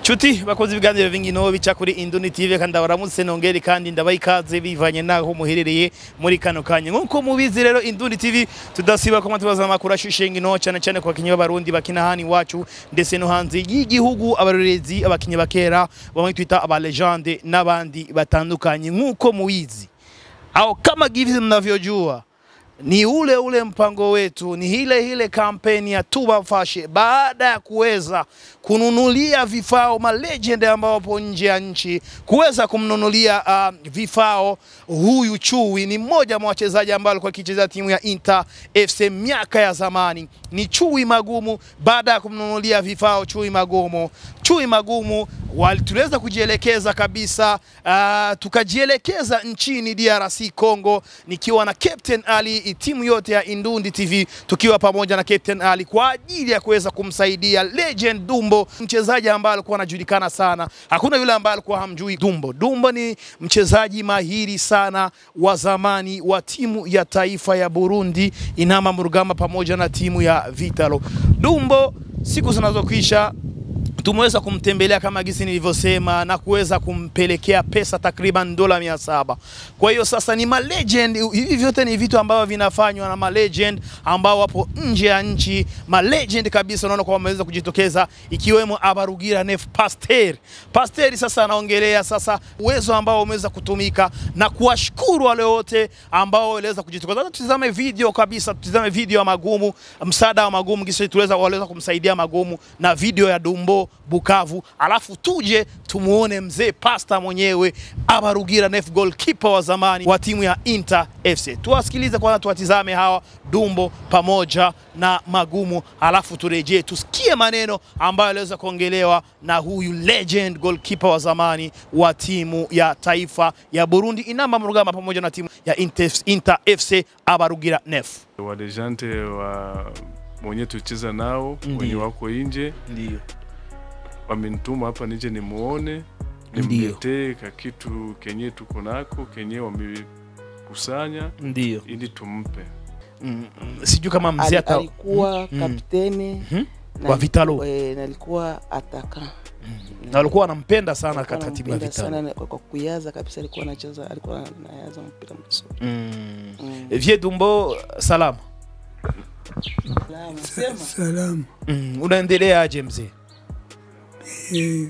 Chuti bakoze ibiganiro bingino bica kuri Induni TV kandi baramutse nongere kandi ndabaha ikaze bivanye naho muherereye muri kano kanya nkuko mubizi rero Induni TV tudasiba ko tubaza amakuru ashushe ngino cyane cyane ku bakinyi b'abarundi bakina hani wacu ndetse no hanze y'igihugu abarorezi abakinyi bakera bamwe twita aba legende n'abandi batandukanye nkuko mubizi au kama givi mnavyojua ni ule ule mpango wetu, ni ile ile kampeni ya Tuba Fashe baada ya kuweza kununulia vifao malegend ambao wapo nje ya nchi, kuweza kumnunulia uh, vifao huyu Chui. Ni mmoja mwa wachezaji ambao alikuwa akicheza timu ya Inter FC miaka ya zamani, ni Chui Magumu. Baada ya kumnunulia vifao Chui Magumu, Chui Magumu wali- tuliweza kujielekeza kabisa, uh, tukajielekeza nchini DRC Congo, nikiwa na Captain Ali, timu yote ya Indundi TV tukiwa pamoja na Captain Ali kwa ajili ya kuweza kumsaidia legend Dumbo, mchezaji ambaye alikuwa anajulikana sana. Hakuna yule ambaye alikuwa hamjui Dumbo. Dumbo ni mchezaji mahiri sana wa zamani wa timu ya taifa ya Burundi Inama Murugamba pamoja na timu ya Vitalo. Dumbo siku zinazokwisha tumeweza kumtembelea kama gisi nilivyosema na kuweza kumpelekea pesa takriban dola mia saba. Kwa hiyo sasa ni malegend, hivi vyote ni vitu ambavyo vinafanywa na malegend ambao wapo nje ya nchi, malegend kabisa, unaona kwamba wameweza kujitokeza, ikiwemo Abarugira Nef Pasteur. Pasteur sasa anaongelea sasa uwezo ambao umeweza kutumika na kuwashukuru wale wote ambao waliweza kujitokeza. Sasa tutizame video kabisa, tutizame video ya Magumu, msaada wa Magumu, kisa tuweza waliweza kumsaidia Magumu na video ya Dumbo Bukavu, alafu tuje tumuone mzee Pasta mwenyewe Abarugira Nef goalkeeper wa zamani wa timu ya Inter FC. Tuwasikilize kwanza, tuwatizame hawa Dumbo pamoja na Magumu, alafu turejee tusikie maneno ambayo aliweza kuongelewa na huyu legend goalkeeper wa zamani wa timu ya taifa ya Burundi Inamba Mrugamba pamoja na timu ya Inter, Inter FC Abarugira Nef. walejante wa mwenye tucheza nao Ndiyo. wenye wako nje Ndio. wamenituma hapa nije nimuone Ndiyo. nimletee ka kitu kenye tuko nako kenye wamekusanya Ndio. ili tumpe Mm, mm, sijui kama mzee Ali- ata alikuwa Mm. kapteni Mhm. na Wa Vitalo. eh, na alikuwa ataka na walikuwa wanampenda sana Alikuwa katika timu ya anampenda Vitalo. sana kwa kwa kuyaza kabisa, alikuwa anacheza, alikuwa anayaza mpira mzuri. Mm. Mm. Vie Dumbo, salamu. Salamu, sema. Salamu. Mm. Unaendelea aje mzee? Eh,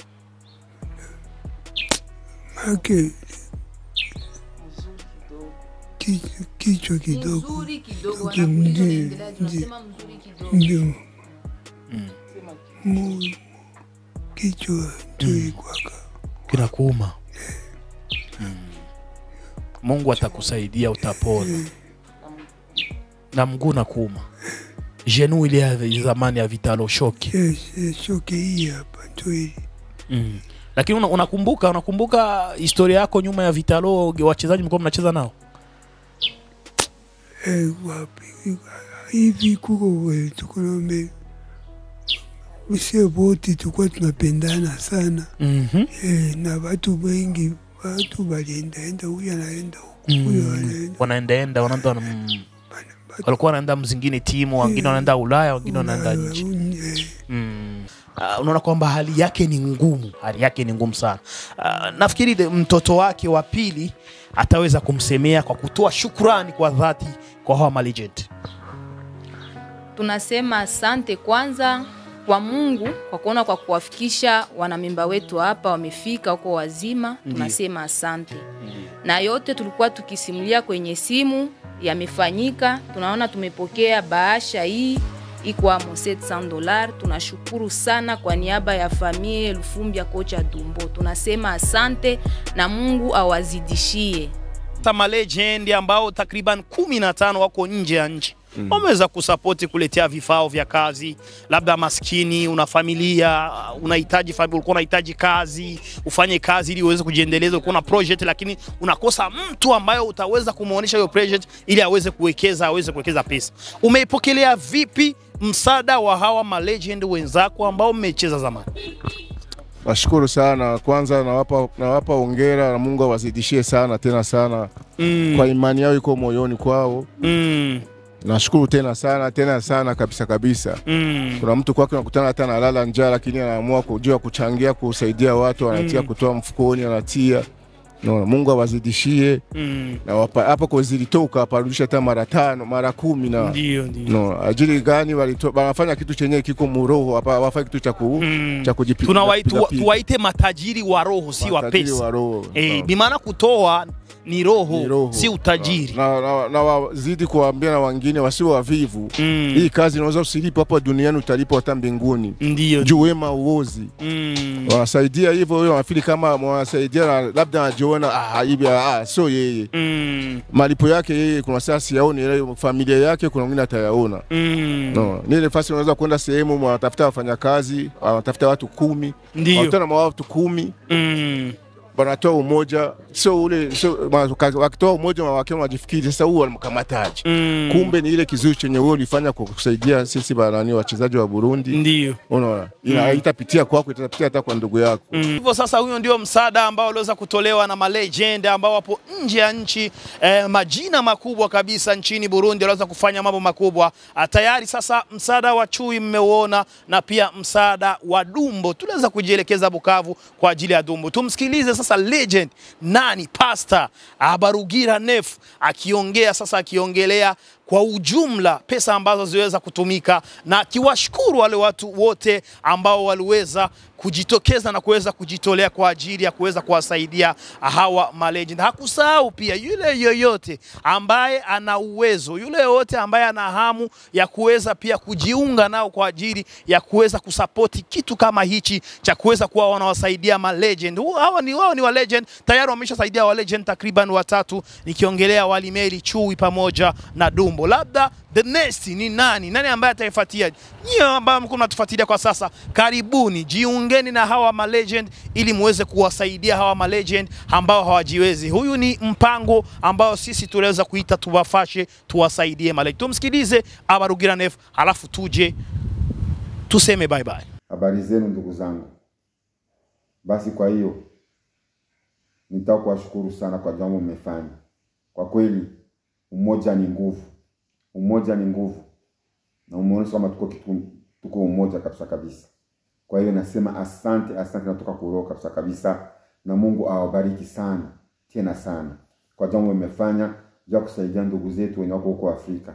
make kichwa, kichwa kidogo mzuri kidogo, Ndio, wanakuuliza ndio, unaendelea, ndio. tunasema mzuri kidogo. ndio Mm. mu kichwa tuikwaka Kinakuuma. Mm. Mungu atakusaidia utapona. Na mguu nakuuma. Jenu ile ya zamani ya Vitalo shoki. shoke hii hapa ndo ili Mm. Lakini una- unakumbuka unakumbuka historia yako nyuma ya Vitalo wachezaji mlikuwa mnacheza nao? eh, wapi hivi kuko we, tukulombe usie wote tulikuwa tunapendana sana Mhm. eh, na watu wengi watu waliendaenda, huyu anaenda huku, huyu Mm. anaenda Wanaendaenda wanaenda mm. Bana- walikuwa wanaenda mzingine timu, wengine wanaenda Ulaya, wengine wanaenda Ulaya, nje. un- eh, Mm. Uh, unaona kwamba hali yake ni ngumu, hali yake ni ngumu sana. Uh, nafikiri the- mtoto wake wa pili ataweza kumsemea kwa kutoa shukrani kwa dhati kwa hawa malegend. Tunasema asante kwanza kwa Mungu kwa kuona kwa kuwafikisha wanamemba wetu hapa wamefika huko wazima, tunasema asante. Na yote tulikuwa tukisimulia kwenye simu yamefanyika, tunaona tumepokea bahasha hii ikwamo 700 dolar. Tunashukuru sana kwa niaba ya familia Lufumbia kocha Dumbo, tunasema asante na Mungu awazidishie. Hata malegend ambao takriban kumi na tano wako nje ya nchi wameweza kusapoti kuletea vifao vya kazi. Labda maskini, una familia, unahitaji fami- ulikuwa unahitaji kazi, ufanye kazi ili uweze kujiendeleza, ulikuwa na project lakini unakosa mtu ambaye utaweza kumuonesha hiyo project ili aweze kuwekeza, aweze kuwekeza pesa. Umeipokelea vipi msaada wa hawa malegend wenzako ambao mmecheza zamani? Nashukuru sana kwanza, nawapa nawapa hongera na Mungu awazidishie sana tena sana Mm, kwa imani yao iko moyoni kwao. mm, Nashukuru tena sana tena sana kabisa kabisa. Mm. Kuna mtu kwake unakutana hata analala njaa, lakini anaamua kujua kuchangia, kusaidia watu, anatia kutoa mfukoni, anatia no, Mungu awazidishie Mm. na wapa- hapo kwa zilitoka aparudisha hata mara tano mara kumi na Ndio, ndio. no, ajili gani walito, wanafanya kitu chenye kiko muroho hapa, wafanya kitu cha ku, Mm. cha kujipiga Tunawai- piga- tuwa- piga. tuwaite matajiri wa roho si wa Matajiri pesa wa roho. eh, No. bimaana kutoa ni roho, Ni roho. si utajiri na, na, na wazidi kuwaambia na wengine wasiwe wavivu. Mm. Hii kazi unaweza usilipo hapa duniani, utalipo hata mbinguni. ndio Juu wema uozi Mm. wanasaidia hivyo, wewe wanafili kama wanasaidia na labda anajiona ah, hivi ah, sio yeye Mm. malipo yake yeye, kuna saa siyaoni, ile familia yake kuna mwingine atayaona. Mm. No, ni ile fasi unaweza kwenda sehemu wanatafuta wafanyakazi, wanatafuta watu kumi, Ndio. wanakutana na watu kumi Mm. wanatoa umoja, sio ule sio, ma- wakitoa umoja wakiwa wanajifikiri sasa, huu wanamkamataje? Mm. Kumbe ni ile kizuri chenye wewe ulifanya kwa kusaidia sisi banani wachezaji wa Burundi. ndio Unaona, ina itapitia kwako, itapitia hata kwa ndugu yako. Mm. Hivyo sasa, huyo ndio msaada ambao uliweza kutolewa na malegend ambao wapo nje ya nchi eh, majina makubwa kabisa nchini Burundi waliweza kufanya mambo makubwa. Ah, Tayari sasa msaada wa chui mmeuona, na pia msaada wa Dumbo. Tuliweza kujielekeza Bukavu kwa ajili ya Dumbo. Tumsikilize sasa legend nani, Pastor Abarugira Nef akiongea sasa, akiongelea kwa ujumla pesa ambazo ziliweza kutumika na akiwashukuru wale watu wote ambao waliweza kujitokeza na kuweza kujitolea kwa ajili ya kuweza kuwasaidia hawa malegend. Hakusahau pia yule yoyote ambaye ana uwezo, yule yoyote ambaye ana hamu ya kuweza pia kujiunga nao kwa ajili ya kuweza kusapoti kitu kama hichi cha kuweza kuwa wanawasaidia malegend. Hu- Hawa ni wao ni wa legend tayari wameshasaidia wa legend takriban watatu, nikiongelea Walimeli, Chui pamoja na Dumbo. Labda the next ni nani? Nani ambaye ataifuatia? Nyie ambao mko mnatufuatilia kwa sasa, karibuni, jiungeni na hawa malegend ili muweze kuwasaidia hawa malegend ambao hawajiwezi. Huyu ni mpango ambao sisi tunaweza kuita tuwafashe, tuwasaidie malegend. Tumsikilize Abarugira Nef, halafu tuje tuseme bye bye. Habari zenu ndugu zangu. Basi kwa hiyo nitaka kuwashukuru sana kwa jambo mmefanya. Kwa kweli umoja ni nguvu, umoja ni nguvu, na umeonyesha kama tuko kitu, tuko umoja kabisa kabisa. Kwa hiyo nasema asante, asante, natoka kuroho kabisa kabisa, na Mungu awabariki sana tena sana kwa jambo mmefanya ja kusaidia ndugu zetu wenye wako huko Afrika.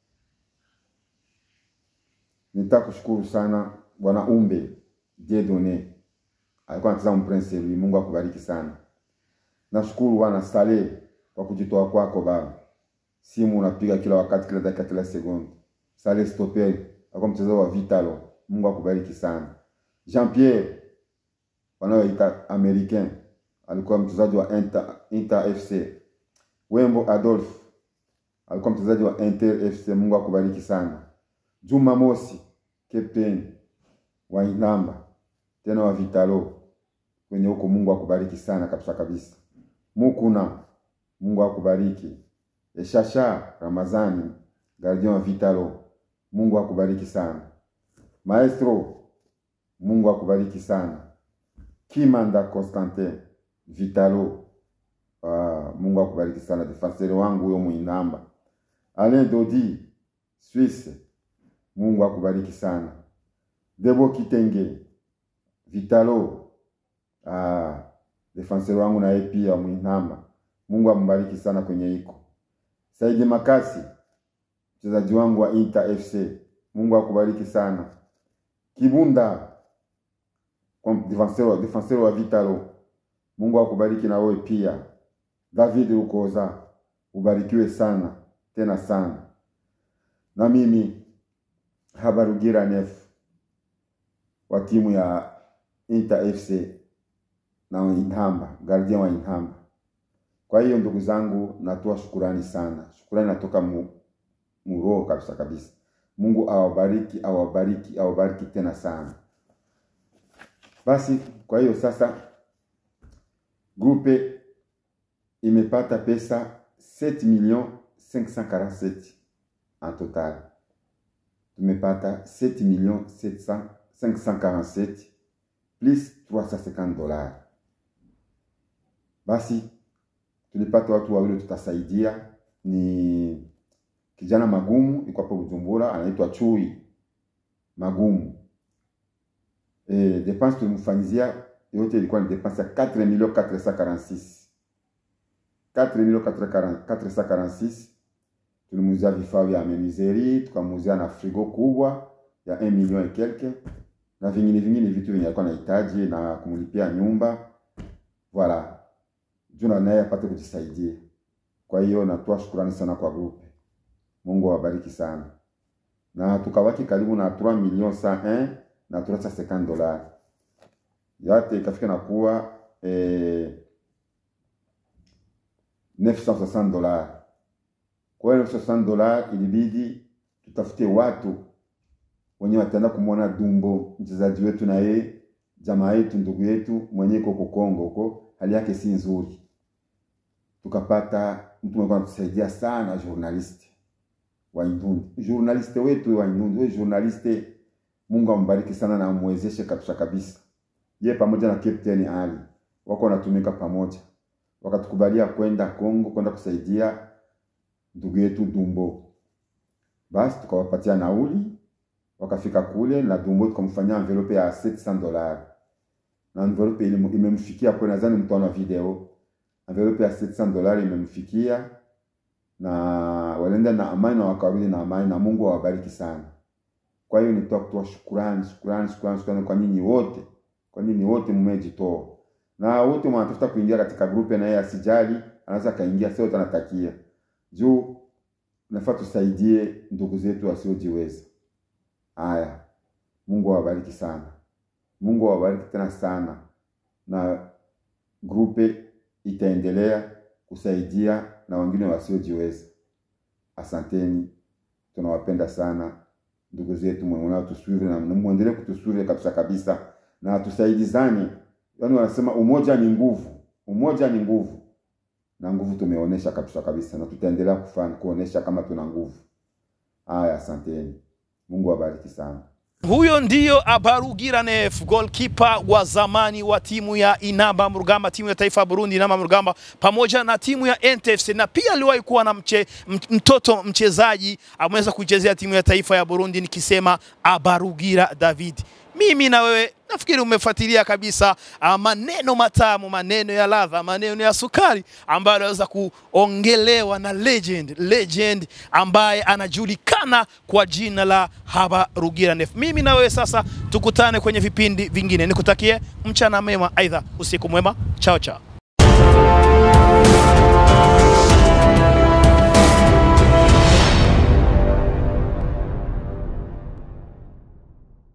Nitaka kushukuru sana Bwana Umbe Jedone alikuwa anacheza Mprince Louis. Mungu akubariki sana. Nashukuru Bwana Saleh kwa kujitoa kwako Baba, simu unapiga kila wakati, kila dakika, kila sekunde. Saleh Stopel alikuwa mchezaji wa Vitalo. Mungu akubariki sana. Jean Pierre wanaoita Americain alikuwa mchezaji wa Inter, Inter FC. Wembo Adolphe alikuwa mchezaji wa Inter FC. Mungu akubariki sana. Juma Mosi captain wa Inamba tena wa Vitalo kwenye huko, Mungu akubariki sana kabisa kabisa. Mukuna, Mungu akubariki. Eshasha Ramazani gardien wa Vitalo, Mungu akubariki sana. Maestro, Mungu akubariki sana. Kimanda Constantin Vitalo, ah, Mungu akubariki sana. Defenseur wangu huyo Muinamba. Alain Dodi Suisse, Mungu akubariki sana. Debo Kitenge Vitalo, ah, defenseur wangu na yeye pia Mwinamba, Mungu ambariki sana kwenye iko. Saidi Makasi mchezaji wangu wa Inter FC, Mungu akubariki sana. Kibunda kwa defenseur wa defenseur wa Vitalo, Mungu akubariki na wewe pia. David Ukoza, ubarikiwe sana tena sana. Na mimi Habarugira Nef wa timu ya Inter FC na wa Inhamba, gardien wa Inhamba. Kwa hiyo ndugu zangu, natoa shukurani sana, shukurani natoka mu, mu roho kabisa kabisa. Mungu awabariki, awabariki, awabariki tena sana. Basi kwa hiyo sasa grupe imepata pesa 7 millions 547 en total. Tumepata 7 millions 700 547 plus 350 dollars. Basi tulipata watu wawili tutasaidia, ni kijana Magumu yuko hapo Bujumbura, anaitwa Chui Magumu. E, depense tulimfanyizia yote ilikuwa ni depense ya 4 millions 446 4 millions 446 tulimuuzia vifaa vya menuiserie, tukamuuzia na frigo kubwa ya 1 million et quelque na vingine vingine vitu vyenye alikuwa anahitaji na kumlipia nyumba voilà, juu na naye apate kujisaidia. Kwa hiyo natoa shukrani sana kwa grupe. Mungu awabariki sana, na tukabaki karibu na 3 millions 101 na 350 dollars yote ikafika na kuwa eh, 960 dollars. Kwa hiyo 960 dollars ilibidi tutafute watu wenye wataenda kumwona Dumbo, mchezaji wetu na yeye jamaa yetu ndugu yetu mwenye iko huko Kongo huko, hali yake si nzuri. Tukapata mtu mwenye anatusaidia sana, journalist wa Indundi, journalist wetu wa Indundi, wewe journalist, Mungu ambariki sana na amwezeshe kabisa kabisa. Ye pamoja na Captain Ali wako wanatumika pamoja, wakatukubalia kwenda Kongo kwenda kusaidia ndugu yetu Dumbo. Basi tukawapatia nauli wakafika kule na Dumbo tukamfanyia envelope ya 700 dollars na envelope ile imemfikia kwa, nadhani mtaona video. Envelope ya 700 dollars imemfikia na walienda na amani na wakarudi na amani, na Mungu awabariki sana. Kwa hiyo nitoa kutoa shukrani shukrani shukrani shukrani kwa nyinyi wote, kwa nyinyi wote mmejitoa, na wote mnatafuta kuingia katika grupe, na yeye asijali, anaweza kaingia, sio tunatakia juu nafaa tusaidie ndugu zetu wasiojiweza. Haya, Mungu awabariki sana, Mungu awabariki tena sana, na grupe itaendelea kusaidia na wengine wasiojiweza. Asanteni, tunawapenda sana ndugu zetu, mwenye tusuri na muendelee kutusuri kabisa kabisa, na tusaidizane. Yaani wanasema umoja ni nguvu, umoja ni nguvu, na nguvu tumeonyesha kabisa kabisa, na tutaendelea kufanya kuonesha kama tuna nguvu. Haya, asanteni. Mungu awabariki sana. Huyo ndiyo Abarugira Nef, goalkeeper wa zamani wa timu ya Inamba Mrugamba, timu ya taifa ya Burundi Inamba Mrugamba, pamoja na timu ya NTFC, na pia aliwahi kuwa na mche, mtoto mchezaji ameweza kuichezea timu ya taifa ya Burundi, nikisema Abarugira David. Mimi na wewe nafikiri umefuatilia kabisa uh, maneno matamu, maneno ya ladha, maneno ya sukari ambayo anaweza kuongelewa na legend, legend ambaye anajulikana kwa jina la Habarugira Nef. Mimi na wewe sasa tukutane kwenye vipindi vingine, nikutakie mchana mema, aidha usiku mwema. Chao chao.